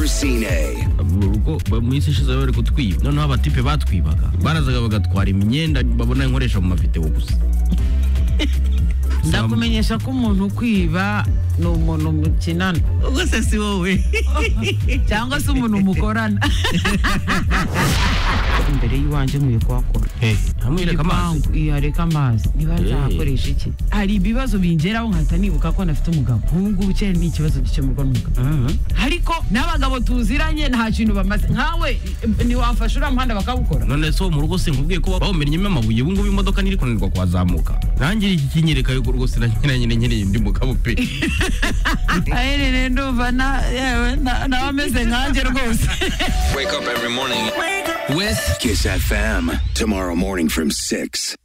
Racine. minsi ishize bari kutwiba noneho abatipe batwibaga barazaga bagatwara imyenda babona nkoresha mu mavideo gusa ndakumenyesha ko umuntu ukwiba ni umuntu mukinana ubwose si wowe cyangwa se umuntu mukorana imbere y'iwanjye nkwiye kuhakora ntamwereka amazi Igipangu, iya reka amazi niba nzahakoresha iki hari ibibazo bingeraho nkahita nibuka ko nafite umugabo nk'ubu ngubu kera ni ikibazo gikemurwa n'umugabo ariko n'abagabo tuziranye nta kintu bamaze nkawe ntiwafasha uriya muhanda bakawukora none se wo mu rugo sinkubwiye ko bawumennyemo amabuye ubu ngubu imodoka ntiri kunanirwa kuhazamuka nanjye iki kinyereka yuko rwose na nyina nyine nkeneye undi mugabo pe aherereye ndumva na- yewe na- nawe ameze nkanjye rwose Kiss FM. Tomorrow morning from 6.